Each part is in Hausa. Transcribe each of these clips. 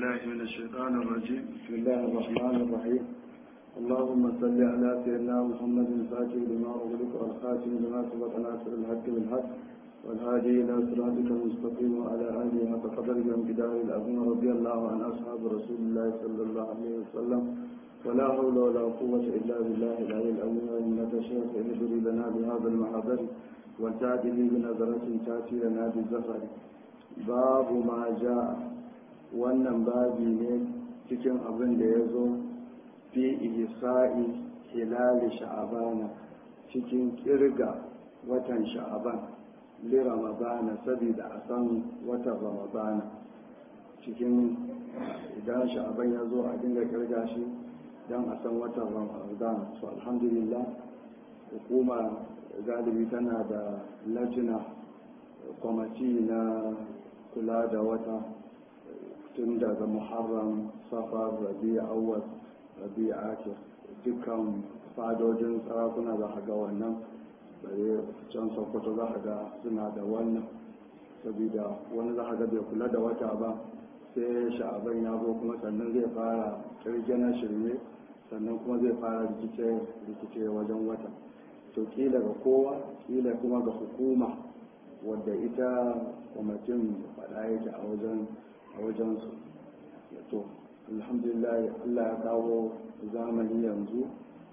بالله من الشيطان الرجيم بسم الله الرحمن الرحيم اللهم صل على سيدنا محمد الفاتح لما أغلق والخاتم لما سبق ناصر الحق بالحق والهادي إلى صراطك المستقيم وعلى آله حق قدره وانقداره العظيم رضي الله عن أصحاب رسول الله صلى الله عليه وسلم ولا حول ولا قوة إلا بالله العلي العظيم إنك شيخ اهدري لنا بهذا المحضر وتأتي لي بنظرة تأتي لنا بالزفر باب ما جاء wannan babi ne cikin abin da ya zo fi ihsa'i hilali sha'abana cikin kirga watan sha'aban li ramadana saboda a san watan ramadana cikin idan sha'aban ya zo a dinga kirga shi don a san watan ramadana so alhamdulillah hukuma galibi tana da lajina kwamati na kula da wata tun daga muharram safar rabi awwal rabi akir dukkan fadojin sarakuna za a ga wannan bare can sokoto za a ga suna da wannan saboda wani za a ga bai kula da wata ba sai sha'aban ya zo kuma sannan zai fara kirge na shirme sannan kuma zai fara rikice wajen wata to kila ga kowa kila kuma ga hukuma wadda ita kwamitin faɗa yake a wajen a wajensu to alhamdulillah allah ya kawo zamani yanzu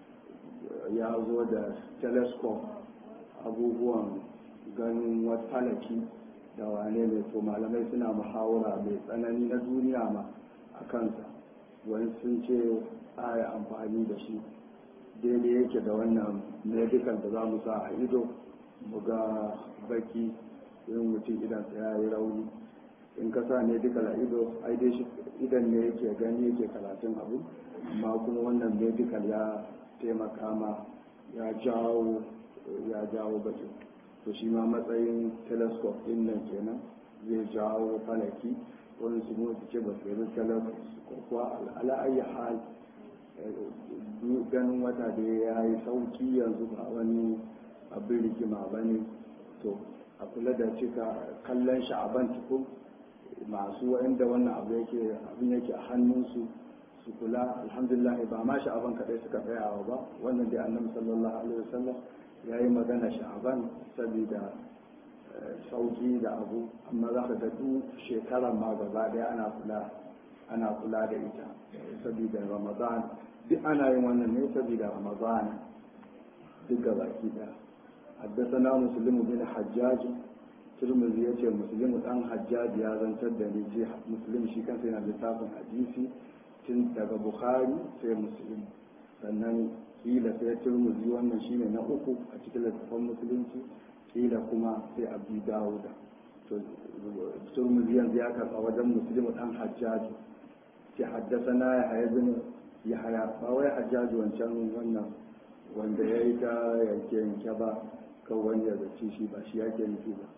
ya zo da telescope abubuwan ganin wata falaki da wane ne to malamai suna muhawara mai tsanani na duniya ma a kansa wani sun ce aya amfani da shi daidai yake da wannan medical da za mu sa a ido mu ga baki yin mutum idan ya yi rauni in ka sa ne duka la ido ai dai shi idan ne yake gani yake karatun abu amma kuma wannan medical ya taimaka ma ya jawo ya jawo baki to shi ma matsayin telescope din nan kenan zai jawo falaki wani su mu ce ba su yi telescope kuwa ala ayi hal ganin wata da ya yi sauki yanzu ba wani abin rikima ba ne to a kula da cika kallon sha'aban tukun masu wa'anda wannan abu yake abin yake a hannunsu su kula alhamdulillah ba ma sha'aban kadai suka tsayawa ba wannan dai annabi sallallahu alaihi wasallam ya yi magana sha'aban saboda sauki da abu amma za ka ga duk shekarar ma gaba daya ana kula ana kula da ita saboda ramadan duk ana yin wannan ne saboda ramadan duk gabaki daya حدثنا مسلم بن حجاج turmuzi ya ce musulmi dan hajjaji ya zantar da ni ce musulmi shi kansa yana littafin hadisi tun daga bukhari sai musulmi sannan kila sai turmuzi wannan shine na uku a cikin littafin musulunci kila kuma sai abu dawuda to turmuzi yanzu ya karɓa wajen musulmi dan hajjaji ce haddasa na ya haya bin ya haya ba wai hajjaji wancan wannan wanda ya yi ta yanke yanke ba kan wani ya zaci shi ba shi yake nufi ba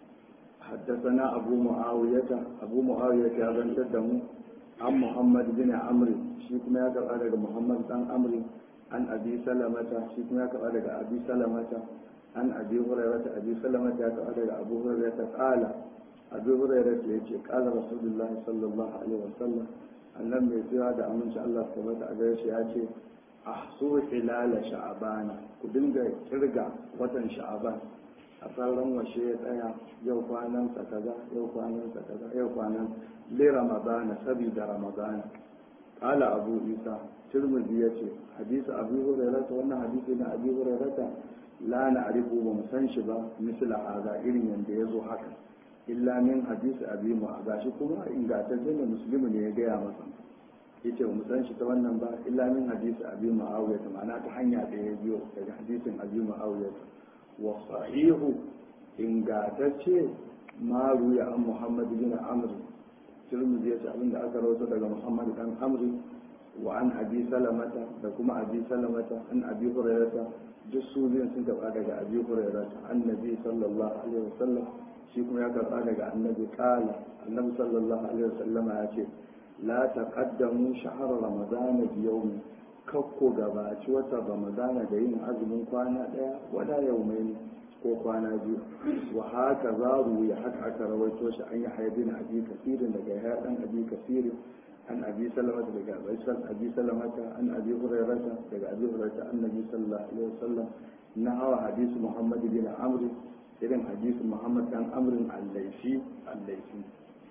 حدثنا أبو معاوية أبو معاوية هذا تدم عن محمد بن عمرو شيكم يا كذا محمد بن عمرو عن أبي سلمة شيكم يا كذا أبي سلمة عن أبي هريرة أبي سلمة يا كذا أبو هريرة قال أبي هريرة يجي قال رسول الله صلى الله عليه وسلم annan mai tsira da aminci Allah su tabbata a gare shi ya ce ahsu hilala sha'abana ku dinga kirga watan sha'aban a sauran washe ya tsaya yau kwanan sa kaza yau kwanan sa kaza yau kwanan li ramadana sabida ramadana qala abu isa tirmidhi yace hadisi abu hurairah wannan hadisi na abu hurairah la na'rifu ba mu san shi ba misla hada irin yanda yazo haka illa min hadisi abi mu'adha shi kuma ingantacce ne musulmi ne ya gaya masa yace ba mu san shi ta wannan ba illa min hadisi abi mu'awiya ma'ana ta hanya da ya biyo daga hadisin abi mu'awiya wa sahihu ingantacce ma ruya an muhammad bin amr tirmidhi yace abinda aka rawaito daga muhammad dan amr wa an abi salamata da kuma abi salamata an abi hurairata duk su biyun sun karba daga abi hurairata annabi sallallahu alaihi wasallam shi kuma ya karba daga annabi kala annabi sallallahu alaihi wasallam ya ce la taqaddamu shahr ramadan bi yawmin kakko gabaci wata ramadana da yin azumin kwana daya wala yaumaini ko kwana biyu wa haka zaru ya haka aka rawaito shi an yi haibin abi kasirin daga ya dan abi kasirin عن أبي سلمة عن أبي سلمة عن أبي هريرة عن أبي هريرة عن النبي صلى الله عليه وسلم نهى حديث محمد بن عمرو إذن حديث محمد بن عمرو الليثي الليثي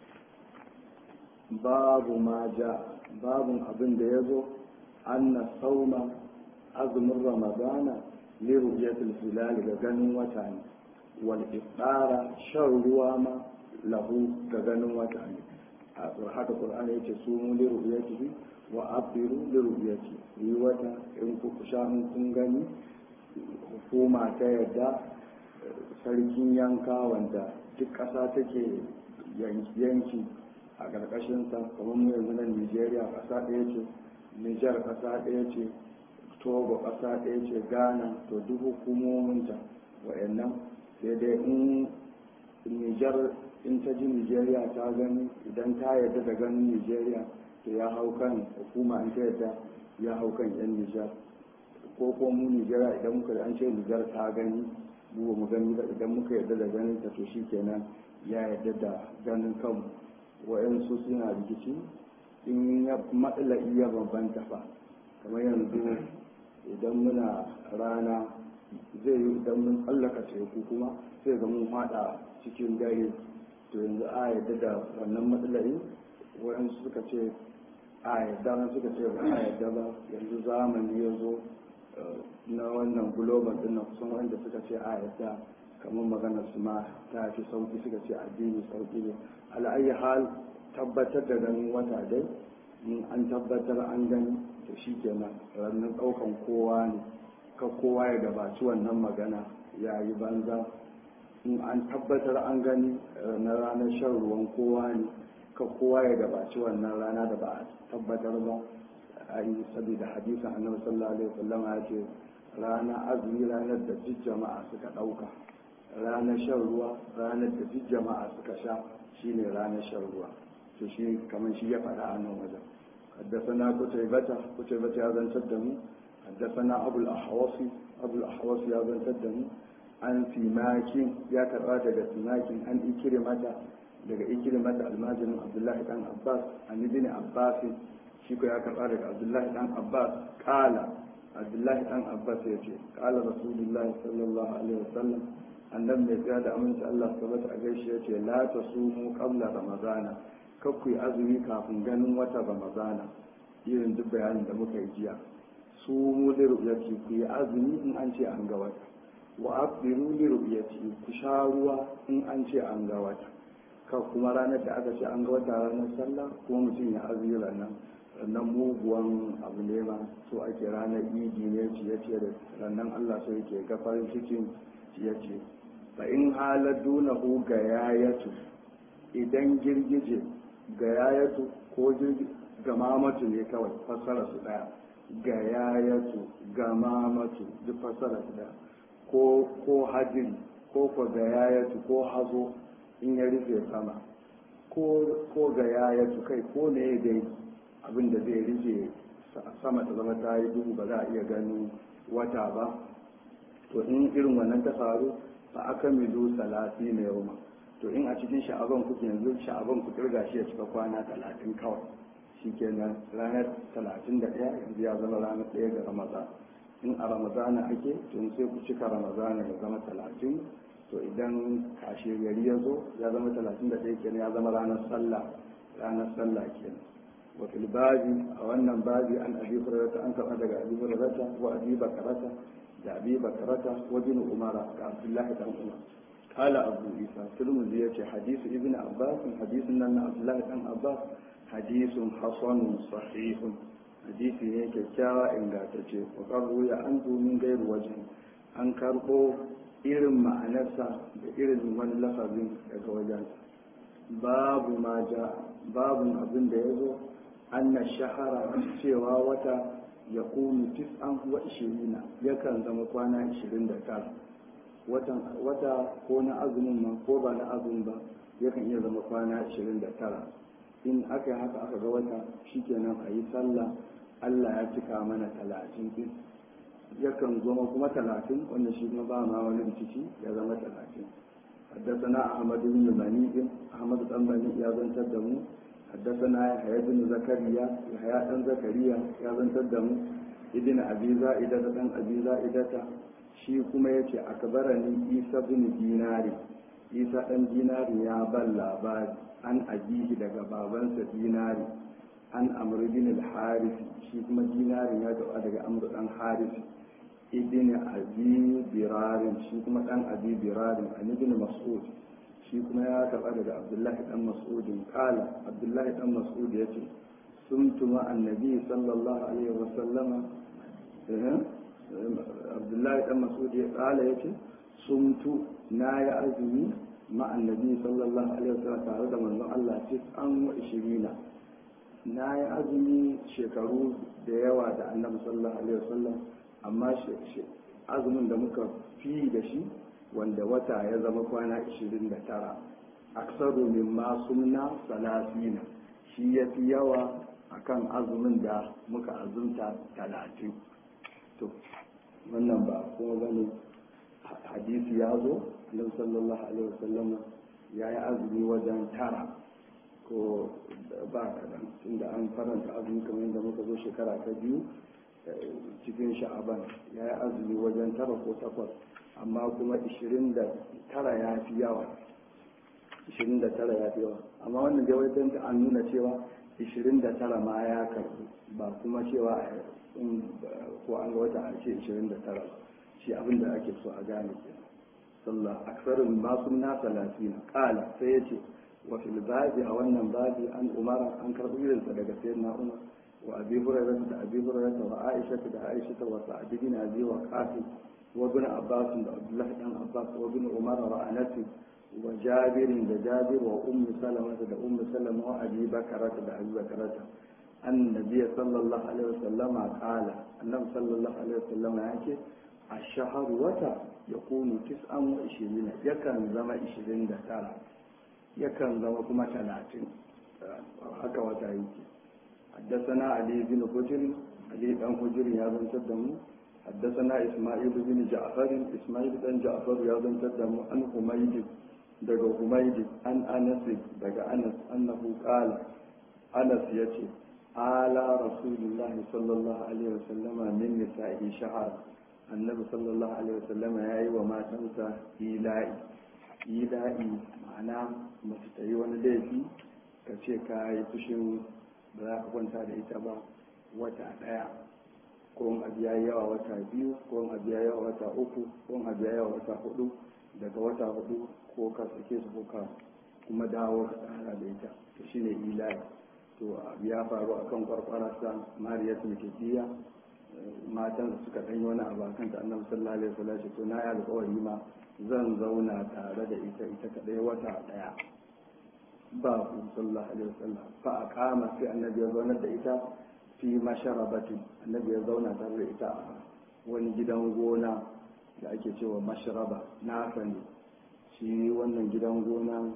باب ما جاء باب أبن ديزو أن الصوم أزم رمضان لرؤية الهلال لغنم وتاني والإفطار شر وما له لغنم وتاني haka qur'ani yace su mu li ru'yatihi wa abiru li ru'yati yi wata in ku sha kun gani hukuma ta yadda sarkin yanka wanda duk ƙasa take yanki a ƙarƙashin sa kamar mu yanzu nan Nigeria ƙasa ɗaya ce Niger ƙasa ɗaya ce Togo ƙasa ɗaya ce Ghana to duk hukumominta wa'annan sai dai in Niger in ta ji nigeria ta gani idan ta yarda da ganin nigeria to ya hau kan hukuma in ta yarda ya hau kan yan nijar ko ko mu nigeria idan muka an ce nijar ta gani mu ba mu gani ba idan muka yarda da ganin ta to shi kenan ya yarda da ganin kanmu wa'yansu suna rikici in ya matsala iya bambanta fa kamar yanzu idan muna rana zai yi idan mun tsallaka teku kuma sai ga mun haɗa cikin dare to yanzu a yadda da wannan matsalari waɗansu suka ce a yadda na suka ce ba a yadda ba yanzu zamani ya zo na wannan global din na kusan wanda suka ce a yadda kamar maganar su ma ta fi sauki suka ce addini sauki ne al'ayi hal tabbatar da ganin wata dai in an tabbatar an gani to shi kenan rannan ɗaukan kowa ne ka kowa ya gabaci wannan magana ya yi banza in an tabbatar an gani na ranar shan ruwan kowa ne ka kowa ya gabaci wannan rana da ba a tabbatar ba a yi saboda hadisin annabi sallallahu alaihi wasallam ya ce rana azumi ranar da duk jama'a suka ɗauka ranar shan ruwa ranar da duk jama'a suka sha shine ranar shan ruwa to shi kamar shi ya faɗa a nan wajen حدثنا قتيبة قتيبة هذا تدم حدثنا أبو الأحوص أبو الأحوص هذا تدم an simakin ya karba daga simakin an ikirimata daga ikirimata almajirin abdullahi dan abbas an ibn abbas shi ko ya karba daga abdullahi dan abbas kala abdullahi dan abbas ya ce kala rasulullahi sallallahu alaihi wasallam annabi mai tsaya da aminci Allah tabbata a gaishe ya ce la tasumu qabla ramadana kar ku yi azumi kafin ganin wata ramadana irin duk bayanin da muka yi jiya su mu da rubuci ku yi azumi in an ce an ga wata wa abiru li ru'yati ku sha ruwa in an ce an ga wata ka kuma ranar da aka ce an ga wata ranar sallah kuma mutum ya azumi ranar sannan muguwan abu ne ma so ake ranar idi ne ciye ciye da sannan Allah so yake ga farin cikin ciye ciye fa in haladuna hu ga yayatu idan girgije ga yayatu ko ga mamatu ne kawai fassara su daya ga yayatu ga mamatu duk fassara su daya ko ko hajiri ko ko ga yayatu ko hazo in ya rufe sama ko ko ga yayatu kai ko ne dai abin da zai rufe sama ta zama ta yi duhu ba za a iya ganin wata ba to in irin wannan ta faru fa aka milu salati na yau to in a cikin sha'aban kuke yanzu sha'aban ku kirga shi ya cika kwana talatin kawai shikenan ranar talatin da ɗaya yanzu ya zama ranar ɗaya ga ramadan in a ramadana ake tun sai ku cika ramadana ya zama talatin to idan kashe gari ya zo ya zama talatin da ɗaya kenan ya zama ranar sallah ranar sallah kenan wa fil babi a wannan babi an abi hurairata an karɓa daga abi hurairata wa abi bakarata da abi bakarata wa bin umara ga abdullahi dan umar قال أبو إيسى ترمذي يتي حديث ابن عباس حديث أن عبد الله بن عباس حديث حسن صحيح hadisi ne kyakkyawa ingantacce wa ya an min gairu waje an karɓo irin ma'anarsa da irin wani lafazin daga wajensa babu ma ja babu abin da ya zo anna shahara cewa wata ya kunu tis'an wa ishirina yakan zama kwana ishirin da tara wata ko na azumin ma ko ba na azumin ba yakan iya zama kwana ishirin da tara in aka yi haka aka ga wata shikenan a yi sallah Allah ya cika mana talatin din yakan zama kuma talatin wanda shi kuma ba ma wani rikici ya zama talatin حدثنا أحمد بن مني أحمد بن مني يا بن تدمو حدثنا يحيى بن زكريا يحيى بن زكريا يا بن تدم ابن ابي زائدة بن ابي زائدة shi kuma ya ce akbarani isa bin dinari isa ɗan dinari ya ban labari an abihi daga babansa dinari an amr bin al-harisi shi kuma dinari ya gaba daga amr dan harisi ibn abi birarin shi kuma dan abi birarin an ibn mas'ud shi kuma ya taba daga abdullahi dan mas'udin kala abdullahi dan mas'ud ya ce sun tuma annabi sallallahu alaihi wasallama abdullahi dan mas'ud ya kala ya ce sun tu na yi azumi ma annabi sallallahu alaihi wasallam tare da manzon Allah ce an wa ishirina na yi azumi shekaru da yawa da annabi sallallahu alaihi wasallam amma azumin da muka fi da shi wanda wata ya zama kwana 29 aksaru min masumna salasina shi ya fi yawa akan azumin da muka azumta talatin to wannan ba kuma bane hadisi ya zo annabi sallallahu alaihi wasallam ya yi azumi wajen tara ko ba kadan tunda an faranta azumi kamar yadda muka zo shekara ta biyu cikin sha'aban ya yi azumi wajen tara ko takwas amma kuma 29 ya fi yawa 29 ya fi yawa amma wannan dai wajen ta an nuna cewa 29 ma ya karbu ba kuma cewa ko an ga wata a ce 29 shi abin da ake so a gane ke sallah aksarin masu na talatin kala sai ya ce wa fil babi a wannan babi an umara an karbi irinsa daga sayyidina umar wa abi hurairah da abi hurairah wa aisha da aisha wa sa'id bin abi wa qasim وابن عباس عبد الله بن عباس وابن عمر وانس وجابر وجابر وام سلمة وام سلمة وابي بكرة وابي بكرة أن النبي صلى الله عليه وسلم قال النبي صلى الله عليه وسلم يعني الشهر وتا يكون تسعة وعشرين يكن زما عشرين دتارا يكن زما كما ثلاثين haka wata yake حدثنا علي بن حجر علي بن حجر يا بن تدمو حدثنا إسماعيل بن جعفر إسماعيل بن جعفر يا بن تدم عن حميد دغ حميد عن أنس دغ أنس أنه قال أنس يتي على رسول الله صلى الله عليه وسلم من نسائه شهر النبي صلى الله عليه وسلم يا وما تنسى إيلائي إيلائي معناه mace ta yi wani laifi ka ce ka yi fushin ba za ka kwanta da ita ba wata ɗaya ko in abu ya yawa wata biyu ko in abu ya yawa wata uku ko in abu ya yawa wata hudu daga wata hudu ko ka sake su ko ka kuma dawo ka tsara da ita to shine ilahi to abu ya faru akan kwarkwararsa mariya sulkiya matan suka ɗanyi wani abu akan ta annabi sallallahu alaihi wasallam to na yi alƙawari ma zan zauna tare da ita ita kadai wata daya ba ku sallallahu alaihi wasallam fa aqama sai annabi ya zauna da ita fi masharabati annabi ya zauna tare da ita a wani gidan gona da ake cewa masharaba na sani shi wannan gidan gona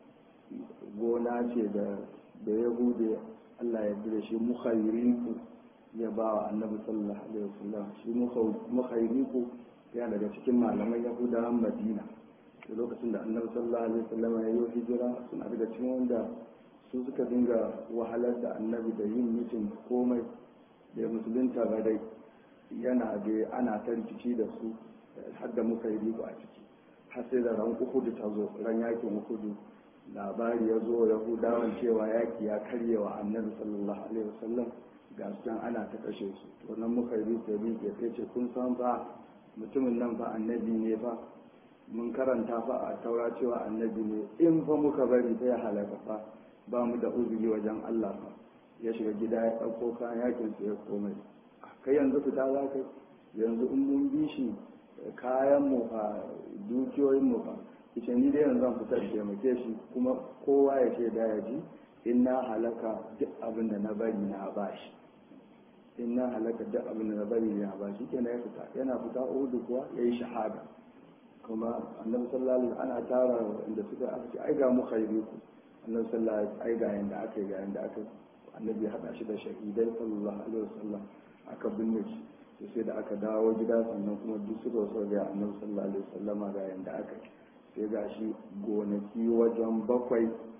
gona ce da da yahude Allah ya bi da shi mukhayrinku ya ba wa annabi sallallahu alaihi wasallam shi mukhayrinku ya daga cikin malaman yahudawan madina da lokacin da annabi sallallahu alaihi wasallam ya yi hijira suna daga cikin wanda su suka dinga wahalar da annabi da yin mitin komai da musulunta ba dai yana da ana ta rikici da su har da muka yi riko a ciki har sai da ran uhudu ta zo ran yakin uhudu labari ya zo yahudawan cewa yaki ya karye wa annabi sallallahu alaihi wasallam ga su ana ta kashe su to nan muka yi riko rike sai ce kun san fa mutumin nan fa annabi ne fa mun karanta fa a taura cewa annabi ne in fa muka bari ta ya halaka fa ba mu da uzuri wajen Allah fa ya shiga gida ya ɗauko kayan yakin su ya komai kai yanzu fita za ka yanzu in mun bi shi kayan mu fa dukiyoyin mu fa ita ni dai yanzu zan fita da taimake shi kuma kowa ya ce da ya ji in na halaka duk abin da na bari na bashi in na halaka duk abin da na bari na bashi kenan ya fita yana fita uhudu kuwa ya yi shahada kuma annabi sallallahu alaihi ana tara inda suka aka ce ai ga mu khairu ku annabi sallallahu alaihi ai ga yanda aka yi ga yanda aka annabi ya hada shi da shahidai sallallahu alaihi wasallam aka binne shi to sai da aka dawo gida sannan kuma duk suka so ga annabi sallallahu alaihi wasallam ga yanda aka sai ga shi gonaki wajen bakwai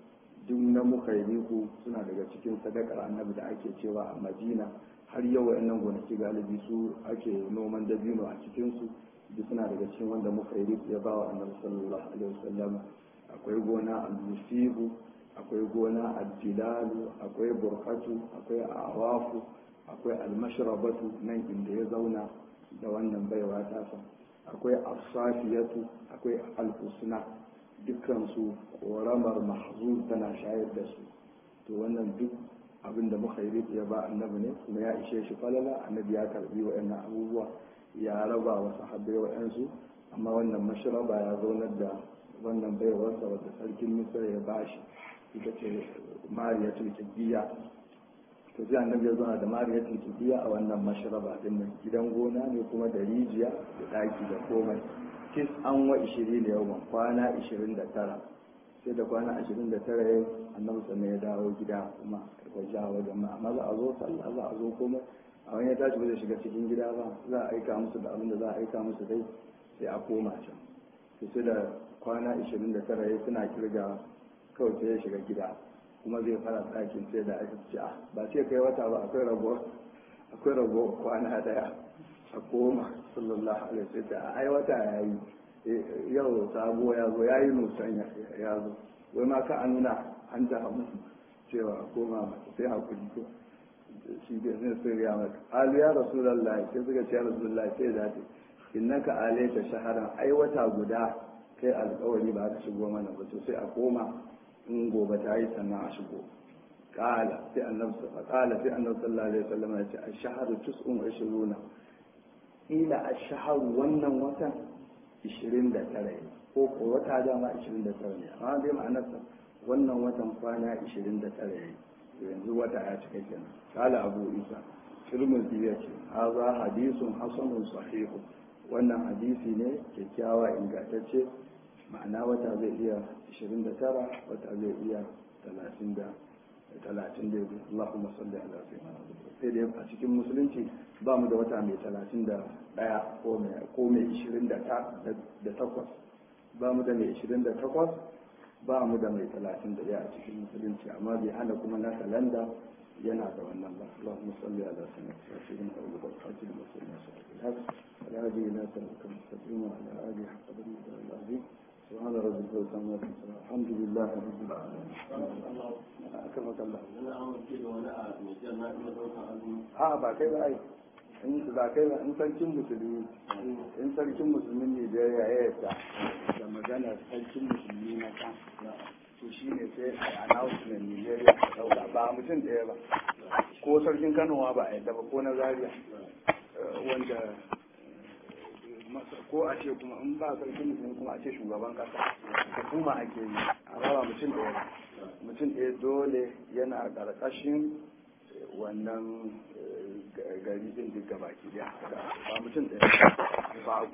duk na mukairiku suna daga cikin sadakar annabi da ake cewa a madina har yau wayannan gonaki galibi su ake noman dabino a cikinsu duk suna daga cikin wanda mukairiku ya bawa annabi sallallahu alaihi wasallam akwai gona al-musibu akwai gona al-jilalu akwai burkatu akwai awafu akwai al-mashrabatu nan inda ya zauna da wannan baiwa tasa akwai asafiyatu akwai al-husna dukkansu ƙoramar mahzur tana shayar da su to wannan duk abin da mukhairit ya ba annabi ne kuma ya ishe shi falala annabi ya karbi wa'annan abubuwa ya raba wa sahabbai wa'ansu amma wannan mashraba ya zaunar da wannan baiwarsa wadda sarkin misir ya bashi ita ce mariyatul kibbiya to sai annabi ya zauna da mariyatul kibbiya a wannan mashraba din nan gidan gona ne kuma da rijiya da daki da komai tis an wa ishirin da yawan kwana ishirin da tara sai da kwana ashirin da tara ya annabi sannan ya dawo gida kuma wajen a wajen ma amma za a zo sallah za a zo komai a wani ya tashi ba zai shiga cikin gida ba za a aika musu da abin da za a aika musu dai sai a koma can to sai da kwana ashirin da tara ya suna kirga kawai sai ya shiga gida kuma zai fara ɗakin sai da aka ce a ba sai kai wata ba akwai rago akwai rago kwana daya a koma sallallahu alaihi wasallam ai wata yayi yau sabo ya zo yayi nusan ya zo wai ma ka an nuna an ta hamu cewa koma sai hakuri ko shi ke sai sai ya maka alu ya rasulullahi sai suka ce ya rasulullahi sai da ta innaka alaita shaharan ai wata guda kai alƙawari ba ka shigo mana ba to sai a koma in gobe ta yi sannan a shigo qala sai annabi qala sai annabi sallallahu alaihi wasallam ya ce ash-shahru tus'un wa ishiruna ila a shahar wannan watan 29 ne ko ko wata dama 29 ne amma dai ma'anarsa wannan watan kwana 29 ne yanzu wata ya cika kenan kala abu isa tirmidhi ya ce haza hadisun hasanun sahihu wannan hadisi ne kyakkyawa ingantacce ma'ana wata zai iya 29 wata zai iya 30 talatin da yanzu Allahumma salli ala sayyidina sai dai a cikin musulunci ba mu da wata mai talatin da ɗaya ko mai ishirin da takwas ba mu da mai ishirin da takwas ba mu da mai talatin da ɗaya a cikin musulunci amma bai hana kuma na kalanda yana da wannan ba Allahumma salli ala sayyidina Abu Bakr al muslimin sallallahu alaihi wa alihi ila sallallahu alaihi wa ala alihi haqqa al-azim سبحان ربك وسلم الحمد لله رب العالمين أكرمك الله a ba kai ba ai in ba kai ba in sarkin musulmi in sarkin musulmin ne da ya yarda da magana sarkin musulmi na kan to shi ne sai a announcement Nigeria ta dauka ba mutum ɗaya ba ko sarkin Kano ba a yadda ba ko na Zaria wanda ko a ce kuma in ba sarkin musulmi kuma a ce shugaban kasa hukuma ake yi a raba mutum ɗaya ba mutum ɗaya dole yana ƙarƙashin wannan gari ɗin duk gaba ki ba mutum ɗaya ba